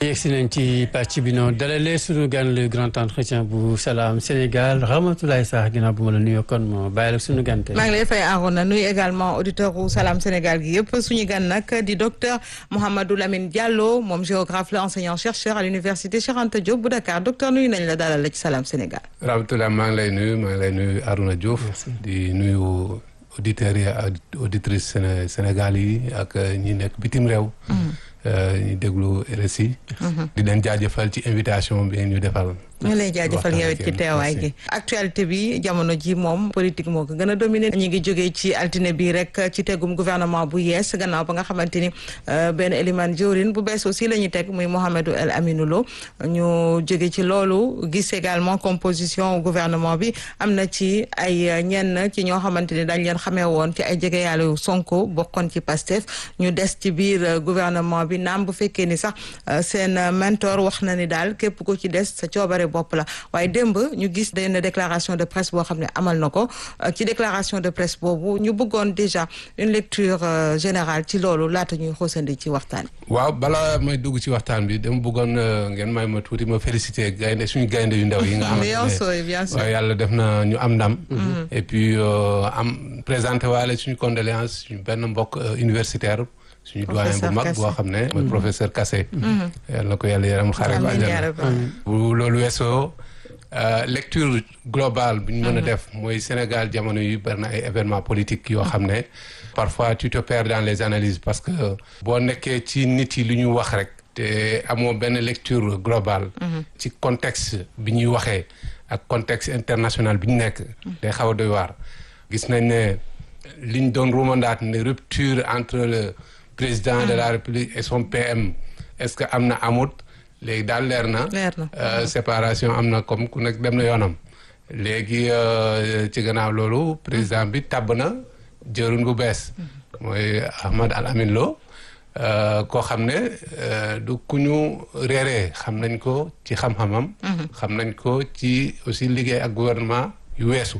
yegsi nañ ci pàcc bi noonu dalalee suñu gan le grand entretien bu Salam Sénégal Ramatoulaye Sarr ginnaaw bu ma la nuyoo kon moo bàyyi la suñu gan tey. maa ngi lay fay Arona nuyu également auditeur u Salam Sénégal gi yëpp suñu gan nag di docteur Mouhamadou Lamine Diallo moom géographe la enseignant chercheur à l'université Cheikh Anta Diop bu Dakar docteur nuyu nañ la dalal la ci Salam Sénégal. Ramatoulaye maa ngi lay nuyu maa ngi lay nuyu Arona Diouf. di nuyu auditeurs yi ak auditrices Sénégal yi ak ñi nekk bitim réew. ñu déglu RSI. di leen jaajëfal ci invitation bi ñu defal. ñu lay jaajëfal yow it ci teewaay gi actualité bi jamono ji moom politique moo ko gën a dominé ñu ngi jógee ci altine bi rek ci tegum gouvernement bu yees gannaaw ba nga xamante ni benn Eliman Diourine bu bees aussi la ñuy teg muy Mouhamadou El Aminou Lo ñu jóge ci loolu gis également composition gouvernement bi am na ci ay ñenn ci ñoo xamante ni dañ leen xamee woon ci ay jege yàlla Sonko bokkoon ci Pastef ñu des ci biir gouvernement bi naam bu fekkee ni sax seen mentor wax na ni daal képp ku ci des sa coobare bopp la waaye démb ñu gis benn déclaration de presse boo xam ne amal na ko ci déclaration de presse boobu ñu bëggoon déjà une lecture générale ci loolu laata ñuy xoosandi ci waxtaan waaw balaa may dugg ci waxtaan bi dama bëggoon ngeen may ma tuuti ma féliciter gaynde suñu gaynde yu ndaw yi nga xamante bien sûr bien sûr waaw yàlla def na ñu am ndam et puis am présenté waale suñu condoléance suñu benn mbokk universitaire suñu doyen bu mag boo xam ne mooy professeur Kassé yàlla na ko yàlla yaram xaare ko àjjana bu loolu weesoo lecture globale bu ñu mën a def mooy Sénégal jamono yu bari na ay événements politiques yoo xam ne parfois tu te perds dans les analyses parce que boo nekkee ci nit yi lu ñu wax rek te amoo benn lecture globale ci contexte bi ñuy waxee ak contexte international bi ñu nekk day xaw a doy waar gis nañ ne liñ doon ruumandaat ne rupture entre le président de la république et son PM est-ce que am na amut léegi daal leer na séparation am na comme ku nekk dem na yoonam léegi ci gannaaw loolu président bi tabb na jërun bu bees mooy Ahmad Al Amin Lo koo xam ne du ku ñu réeree xam nañ ko ci xam-xamam xam nañ ko ci aussi liggéey ak gouvernement yu weesu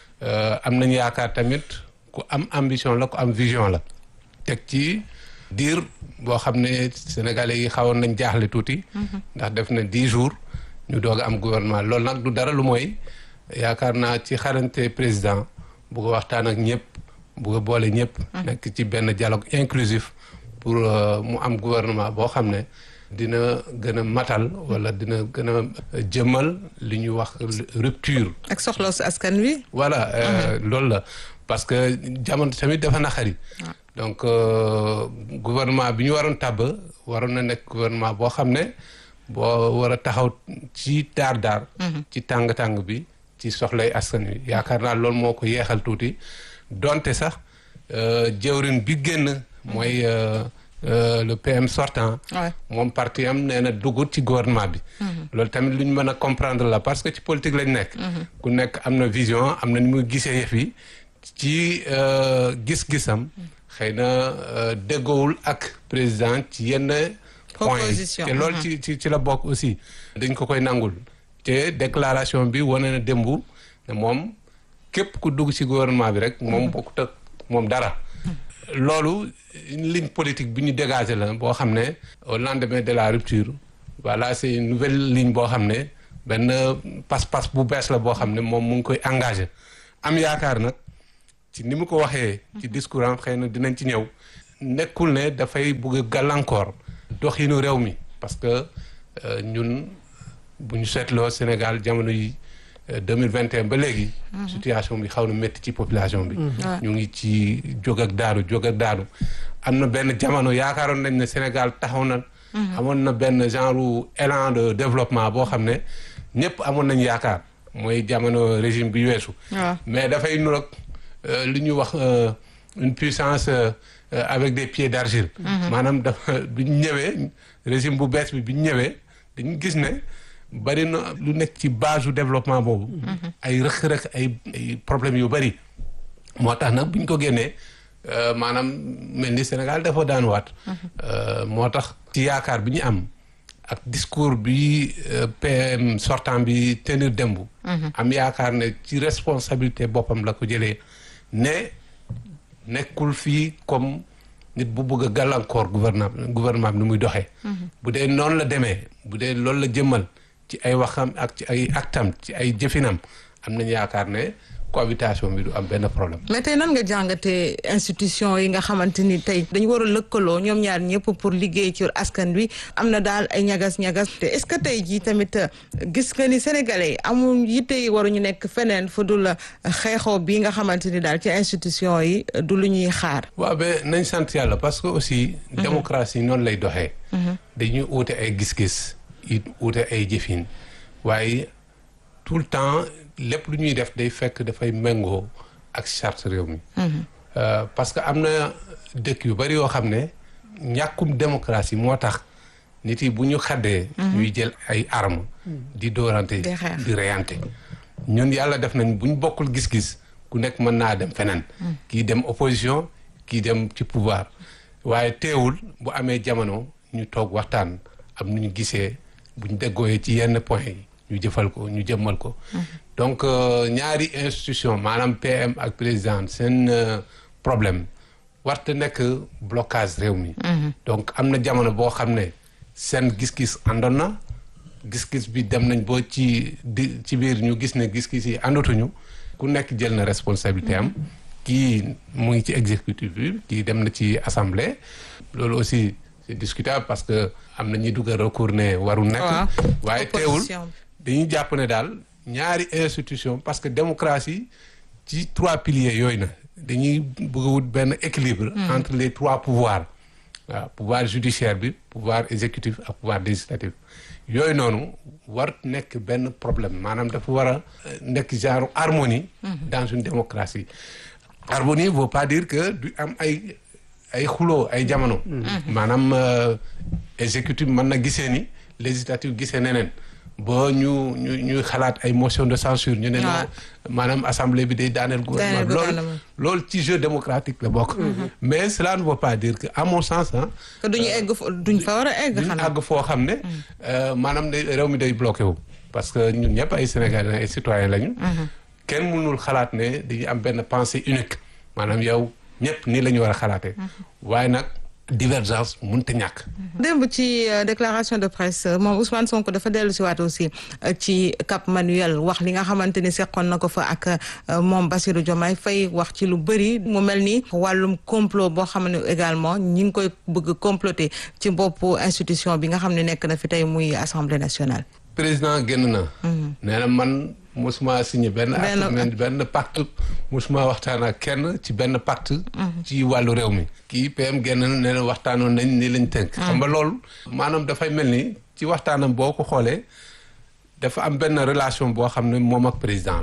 am nañ yaakaar tamit ku am ambition la ku am vision la teg ci diir boo xam ne sénégalais yi xawoon nañ jaaxle tuuti ndax def na dix jours ñu doog a am gouvernement loolu nag du dara lu mooy yaakaar naa ci xarante président bu ko waxtaan ak ñëpp bu ko boole ñëpp nekk ci benn dialogue inclusif pour mu am gouvernement boo xam ne dina gën a matal wala dina gën a jëmal li ñuy wax rupture ak soxla si askan wi voilà loolu la parce que jamono tamit dafa naqari donc gouvernement bi ñu waroon tàbb waroon na nekk gouvernement boo xam ne boo war a taxaw ci daar daar ci tàng-tàng bi ci soxlay askan wi yaakaar naa loolu moo ko yeexal tuuti donte sax jëwrin bi génn mooy le PM sortant moom parti am nee na dugut ci gouvernement bi loolu tamit lu ñu mën a comprendre la parce que ci politique lañ nekk ku nekk am na vision am na ni muy gisee yëf yi ci gis-gisam xëy na déggoowul ak président ci yenn points yi te loolu ci ci ci la bokk aussi dañ ko koy nangul te déclaration bi wane na démb ne moom képp ku dugg ci gouvernement bi rek moom bokkut ak moom dara loolu ligne politique bi ñu dégagé la boo xam ne au lendemain de la rupture voilà c'est une nouvelle ligne boo xam ne benn pas-pas bu bees la boo xam ne moom mu ngi koy engagé am yaakaar nag ci ni mu ko waxee ci discours am xëy na dinañ ci ñëw nekkul ne dafay bugg a gàllankoor doxinu réew mi parce que ñun bu ñu seetloo Sénégal jamono yi deux mille vingt et un ba léegi situation bi xaw na métti ci population bi ñu ngi ci jóg ak daanu jóg ak daanu am na benn jamono yaakaaroon nañ ne Sénégal taxaw na amoon na benn genre élan de développement boo xam ne ñëpp amoon nañ yaakaar mooy jamono régime bi weesu mais dafay nuroog li ñuy wax une puissance avec des pieds d'argile maanaam dafa bi ñu ñëwee régime bu bees bi bi ñu ñëwee dañu gis ne bari na lu nekk ci base du développement boobu ay rëq-rëq ay ay problèmes yu bari moo tax nag bu ñu ko génnee maanaam mel ni Sénégal dafa daan waat moo tax ci yaakaar bi ñu am ak discours bi PM sortant bi tenir démb am yaakaar ne ci responsabilité boppam la ko jëlee ne nekkul fii comme nit bu bëgg a gàllankoor gouvernement gouvernement bi ni muy doxee. bu dee noonu la demee bu dee loolu la jëmmal ci ay waxam ak ci ay actam ci ay jëfinam am nañu yaakaar ne cohabitation bi du am benn problème. mais tey nan nga jàngatee institution yi nga xamante ni tey dañu war a lëkkaloo ñoom ñaar ñëpp pour liggéey ci askan wi am na daal ay ñagas-ñagas te est-ce que tey jii tamit gis nga ni sénégalais yi amul yitte yi waruñu nekk feneen fu dul xeexoo bii nga xamante ni daal ci institution yi du lu ñuy xaar. waaw ba nañ sant yàlla parce que aussi. démocratie noonu lay doxee. dañuy uute ay gis-gis it uute ay jëfin waaye tout le temps. lépp lu ñuy def day fekk dafay méngoo ak charte réew mi. parce que am na dëkk yu bari yoo xam ne ñàkkum démocratie moo tax nit yi bu ñu xaddee. ñuy jël ay armes. di doorante di reyante. ñun yàlla def nañ bu ñu bokkul gis-gis ku nekk mën naa dem feneen. kii dem opposition kii dem ci pouvoir waaye teewul bu amee jamono ñu toog waxtaan am nu ñu gisee bu ñu déggooyee ci yenn point yi. ñu jëfal ko ñu jëmmal ko. donc ñaari institution maanaam PM ak président seen problème warta nekk blocage réew mi. donc am na jamono boo xam ne seen gis-gis àndoon na gis-gis bi dem nañ boo ci di ci biir ñu gis ne gis-gis yi àndatuñu ku nekk jël na responsabilité am. kii mu ngi ci exécutif bi kii dem na ci assemblée loolu aussi c'est discutable parce que am na ñuy dugal recours ne warul nekk. waaye teewul. dañuy jàpp ne daal ñaari institution parce que démocratie ci trois piliers yooyu na dañuy bëgg a wut benn équilibre entre les trois pouvoirs waaw pouvoir judiciaire bi pouvoir exécutif ak pouvoir législatif yooyu noonu war nekk benn problème maanaam dafa war a nekk genre harmonie dans une démocratie harmonie veut pas dire que du am ay ay xuloo ay jamono maanaam exécutif mën na gisee ni législatif gisee neneen ba ñu ñu ñuy xalaat ay motion de censure ñu ne non maanaam assemblée bi day daaneel gouvernement loolu loolu ci jeu démocratique la bokk mais cela ne veut pas dire que à mon sens ah que duñu egg duñ fa war a egg duñ àgg foo xam ne maanaam day réew mi day bloqué wu parce que ñun ñëpp ay sénégalais ay citoyens lañu kenn mënul xalaat ne dañuy am benn pensée unique maanaam yow ñëpp nii la ñu war a xalaatee waaye nag divergence mënut a ñàkk. démb ci déclaration de presse moom Ousmane Sonko dafa dellu si waat aussi ci Cap Manuel wax li nga xamante ni seqoon na ko fa ak moom Bassirou Diomaye Faye wax ci lu bëri mu mel ni wàllum complot boo xam ne également ñi ngi koy bëgg comploter ci boppu institution bi nga xam ne nekk na fi tey muy assemblée nationale. président génn na. nee na man. musuma signé benn acte benn pacte musuma waxtaan ak kenn ci benn pacte ci wàllu réew mi kii PM génn na nee na waxtaanoon nañ ni lañ tënk xam nga loolu maanaam dafay mel ni ci waxtaanam boo ko xoolee dafa am benn relation boo xam ne moom ak président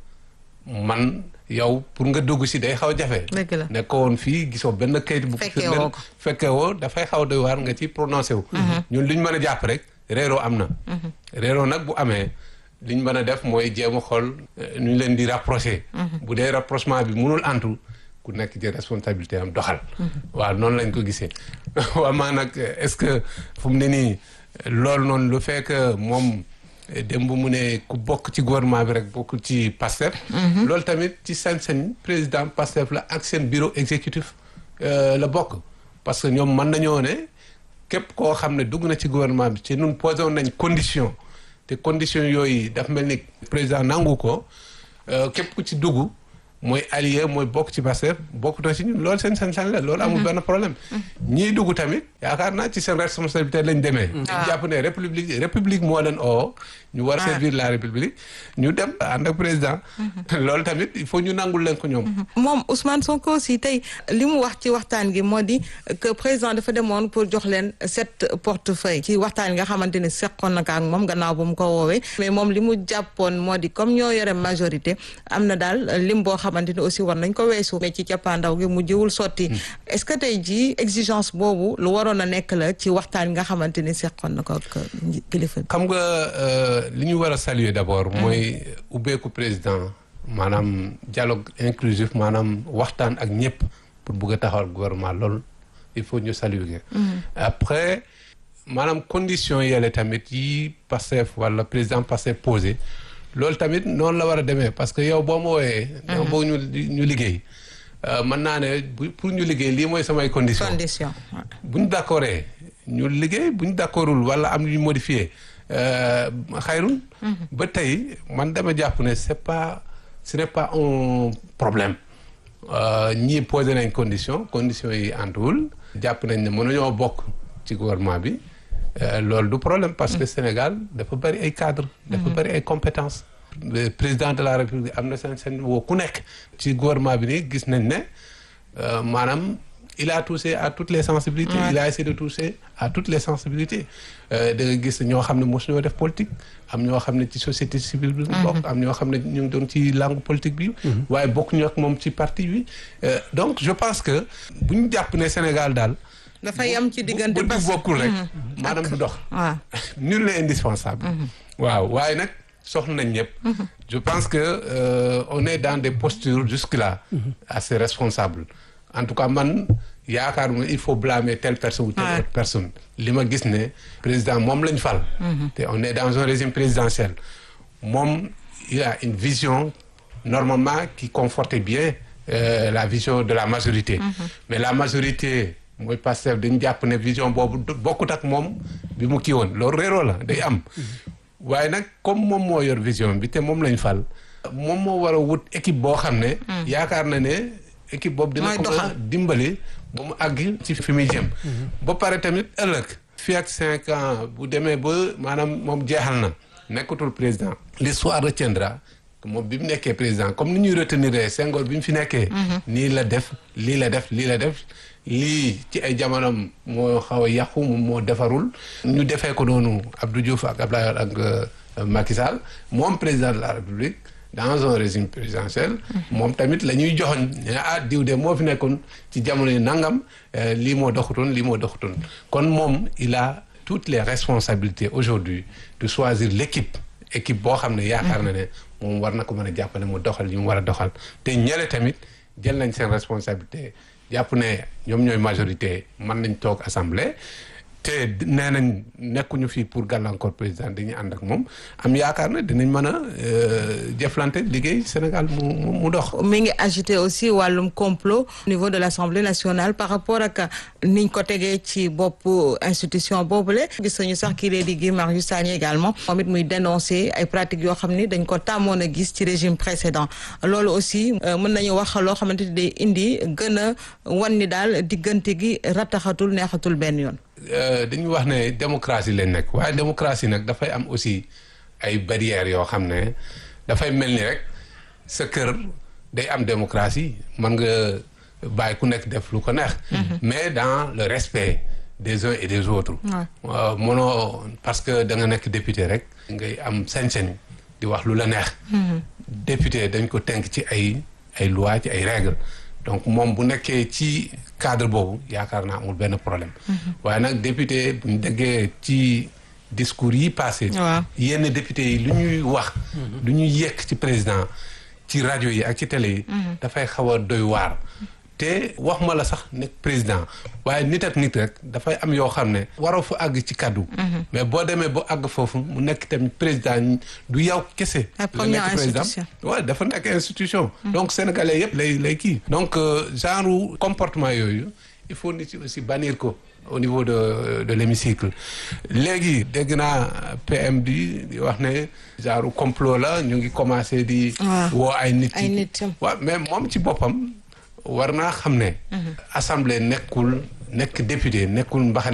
man yow pour nga dugg si day xaw a jafe nekk woon fii gisoo benn kayit bu firndeel fekke woo dafay xaw doy waar nga ci prononcé wu ñun li ñu mën a jàpp rek réeroo am na réeroo nag bu amee li ñu mën a def mooy jéem a xool nu ñu leen di rapproché. bu dee rapprochement bi mënul antu ku nekk ci responsabilité am doxal. waaw noonu lañ ko gisee. waaw maa nag est-ce que fu mu ne nii loolu noonu lu fekk moom démb mu ne ku bokk ci gouvernement bi rek bokk ci PASTEF. loolu tamit ci sañ-sañ président PASTEF la ak seen bureau exécutif la bokk. parce que ñoom mën nañoo ne képp koo xam ne dugg na ci gouvernement bi ci ñun posé woon nañ condition. te conditions yooyu daf mel ni président nangu ko képp ku ci dugg mooy allié mooy bokk ci Pastef bokk na ci ñun loolu seen sañ-sañ la loolu amul benn problème ñii dugg tamit yaakaar naa ci seen responsabilité lañ demee ñu jàpp ne république république moo leen oo ñu war a servir la république ñu dem ànd ak président loolu tamit il faut ñu nangul leen ko ñoom moom Ousmane Sonko aussi tey li mu wax ci waxtaan gi moo di que président dafa demoon pour jox leen sept portefeuille ci waxtaan gi nga xamante ne seqoon na ko ak moom gannaaw bu mu ko woowee mais moom li mu jàppoon moo di comme ñoo yore majorité am na daal lim boo xamante ne aussi war nañ ko weesu mais ci cappaandaw gi mu jiwul sotti est-ce que tey jii exigence boobu lu waroon a nekk la ci waxtaan nga xamante ni seqoon na ko ak kilifa xam nga li ñu war a saluer d'abord mooy ubbeeku président maanaam dialogue inclusif maanaam waxtaan ak ñëpp pour bugg a taxawal gouvernement loolu il faut ñu saluer après maanaam condition yele tamit yi Pastef wala président Pastef posé loolu tamit noonu la war a demee parce que yow boo ma wooyee dama bëgg ñu ñu liggéey mën naa ne bu pour ñu liggéey lii mooy samay condition condition bu ñu d'accordee ñu liggéey bu ñu d'accordul wala am ñu modifié xayrun ba tey man dama jàpp ne c'est pas ce n'est pas un problème ñii posé nañ condition conditions yi antuwul jàpp nañ ne mënuñoo bokk ci gouvernement bi loolu du problème parce que Sénégal dafa bari ay cadres dafa bari ay compétences le président de la République am na seen seen woo ku nekk ci gouvernement bi nii gis nañ ne maanaam il a touché à toutes les sensibilités il a essayé de toucher à toutes les sensibilités da nga gis ñoo xam ne mosu ñoo def politique am ñoo xam ne ci société civile bi bokk am ñoo xam ne ñu ngi doon ci langue politique bi waaye bokk ñu ak moom ci parti bi donc je pense que bu ñu jàpp ne Sénégal daal dafa yam ci diggante bu di bokkul rek maanaam du dox waaw nul n'est indispensable waaw waaye nag soxla nañ ñëpp je pense que euh, on est dans des postures jusque-là assez responsables en tout cas man yaakaaruma il faut blâmer telle personne ou telle autre personne li ma gis ne président moom lañ fal te on est dans un régime présidentiel moom il a une vision normalement qui conforte bien euh, la vision de la majorité mais la majorité mooy Pastef dañu jàpp ne vision boobu bokkut ak moom bi mu kii woon loolu réeroo la day am waaye nag comme moom moo yor vision bi te moom lañ fal moom moo war a wut équipe boo xam ne yaakaar na ne équipe boobu dina ko mën a dimbali ba mu àgg ci fi muy jëm ba pare tamit ëllëg fii ak cinq ans bu demee ba maanaam moom jeexal na nekkatul président l'histoire retiendra moom bi mu nekkee président comme ni ñuy retenir Senghor bi mu fi nekkee nii la def lii la def lii la def lii ci ay jamonoom moo xaw a yàqu moom moo defarul ñu defee ko noonu Abdou Diouf ak Abdoulaye ak Macky Sall moom président de la République dans un régime présidentiel moom tamit la ñuy joxoñ ne ah diw de moo fi nekkoon ci jamono yi nangam lii moo doxutoon lii moo doxutoon kon moom il a toutes les responsabilités aujourd'hui de choisir l'équipe équipe boo xam ne yaakaar na ne moom war na ko mën a jàppale mu doxal yi mu war a doxal te ñële tamit jël nañ seen responsabilité jàpp ne ñoom ñooy majorité mën nañ toog assemblée te nee nañ nekkuñu fii pour gàllankoor président dañuy ànd ak moom am yaakaar ne dinañ mën a jëflante liggéey Sénégal mu mu dox. mi ngi agité aussi wàllum complot au niveau de l'Assemblée nationale par rapport ak niñ ko tegee ci bopp institution boobule. gis nañu sax kii lay di Guy Marius Sagna également moom it muy dénoncer ay pratiques yoo xam ni dañ ko tàmmoon a gis ci régime précédent loolu aussi mën nañu wax loo xamante ni day indi gën a wan ni daal diggante gi rattaxatul neexatul benn yoon. dañuy wax ne démocratie lañ nekk waaye démocratie nag dafay am aussi ay barrières yoo xam ne dafay mel ni rek sa kër day am démocratie mën nga bàyyi ku nekk def lu ko neex. mais dans le respect des uns et des autres. mënoo parce que da nga nekk député rek. ngay am sañ-sañ di wax lu la neex. député dañ ko tënk ci ay ay lois ci ay règles. donc moom bu nekkee ci cadre boobu yaakaar naa amul benn problème. waaye nag député bu ñu déggee ci discours yi passé. yenn député yi lu ñuy wax. lu ñuy yekk ci président ci rajo yi ak ci télé yi. dafay xaw a doy waar. te wax ma la sax nekk président waaye nit ak nit rek dafay am yoo xam ne. waroo fa àgg ci kaddu. mais boo demee ba àgg foofu mu nekk tamit président du yow kese. la nekk président waaw dafa nekk institution. donc sénégalais yëpp lay lay kii. donc genre comportement yooyu il faut nit ci aussi bannir ko au niveau de de l'hémicycle léegi dégg naa PM di di wax ne genre complot la ñu ngi commencé di. woo ay nit ay nit waaw mais moom ci boppam. war naa xam ne. assemblée nekkul nekk député nekkul mbaxane